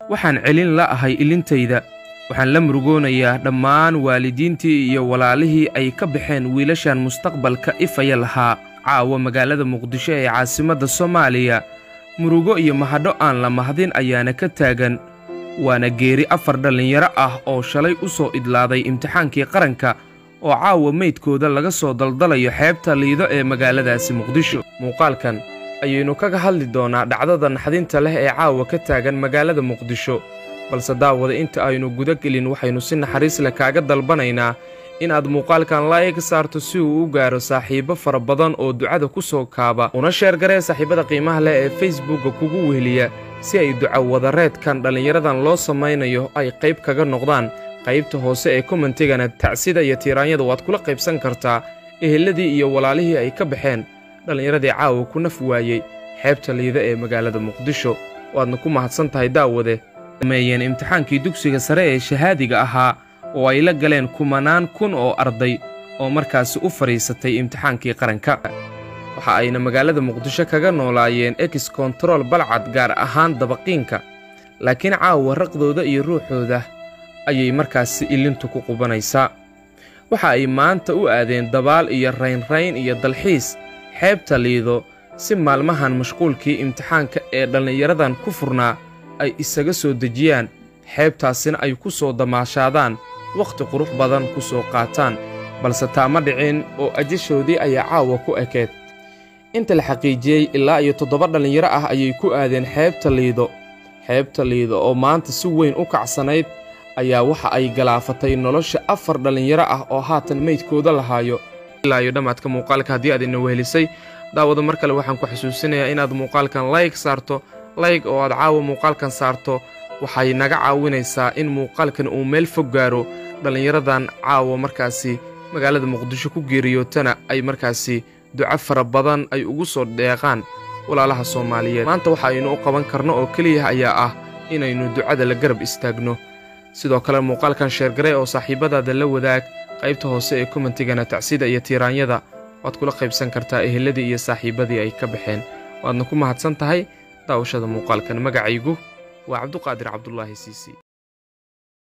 waxaan celin la'ahay ilintayda waxaan la murugoonayaa dhammaan waalidiintii iyo walaalihii ay ka baxeen wiilashan mustaqbalka ifaya lahaa caawa magaalada muqdisho ee caasimadda soomaaliya murugo iyo mahadho aan la mahdin ayaana ka taagan waana geeri afar dhallinyaro ah oo shalay u soo idlaaday imtixaankii qaranka oo caawa meydkooda laga soo daldalayo xeebta liido ee magaaladaasi muqdisho muuqaalkan ayaynu kaga hadli doonaa dhacdada naxdinta leh ee caawa ka taagan magaalada muqdisho balse daawada inta aynu guda gelin waxaynu si naxariis leh kaaga dalbanaynaa inaad muuqaalkan laayg saarto si uu u gaaro saaxiibbo fara badan oo ducada ku soo kaaba una sheergaree saaxiibada qiimaha leh ee facebookka kugu weheliya si ay duca wadareedkan dhallinyaradan loo samaynayo ay qayb kaga noqdaan qaybta hoose ee komentigana tacsida iyo tiiraanyada waad kula qaybsan kartaa eheladii iyo walaalihii ay ka baxeen dhallinyaradii caawa ku naf waayey xeebta liida ee magaalada muqdisho waadna ku mahadsan tahay daawade sameeyeen imtixaankii dugsiga sare ee shahaadiga ahaa oo ay la galeen kumanaan kun oo arday oo markaasi u fadhiisatay imtixaankii qaranka waxa ayna magaalada muqdisho kaga noolaayeen ex kontarool balcad gaar ahaan dabaqiinka laakiin caawa raqdooda iyo ruuxooda ayay markaasi ilintu ku qubanaysaa waxa ay maanta u aadeen dabaal iyo raynrayn iyo dalxiis xeebta liido si maalmahan mashquulkii imtixaanka ee dhallinyaradan ku furnaa ay isaga soo dejiyaan xeebtaasina ay ku soo damaashaadaan wakhti qurux badan ku soo qaataan balse taama dhicin oo ajashoodii ayaa caawa ku ekeed inta la xaqiijiyey ilaa iyo toddoba dhallinyaro ah ayay ku aadeen xeebta liido xeebta liido oo maanta si weyn u kacsanayd ayaa waxa ay galaafatay nolosha afar dhallinyaro ah oo haatan meydkooda lahaayo ilaa iyo dhammaadka muuqaalka haddii aad ina wehelisay daawada mar kale waxaan ku xusuusinayaa inaad muuqaalkan layg saarto layg oo aad caawa muuqaalkan saarto waxay naga caawinaysaa in muuqaalkan uu meel fog gaaro dhallinyaradan caawa markaasi magaalada muqdisho ku geeriyootana ay markaasi duco fara badan ay ugu soo dheeqaan walaalaha soomaaliyeed maanta waxa aynu u qaban karno oo keliya ayaa ah inaynu ducada la garab istaagno sidoo kale muuqaalkan sheergare oo saaxiibadaada la wadaag qaybta hoose ee komentigana tacsida iyo tiiraanyada waad kula qaybsan kartaa eheladii iyo saaxiibadii ay ka baxeen waadna ku mahadsan tahay daawashada muuqaalkan magacaygu waa cabduqaadir cabdulaahi siisi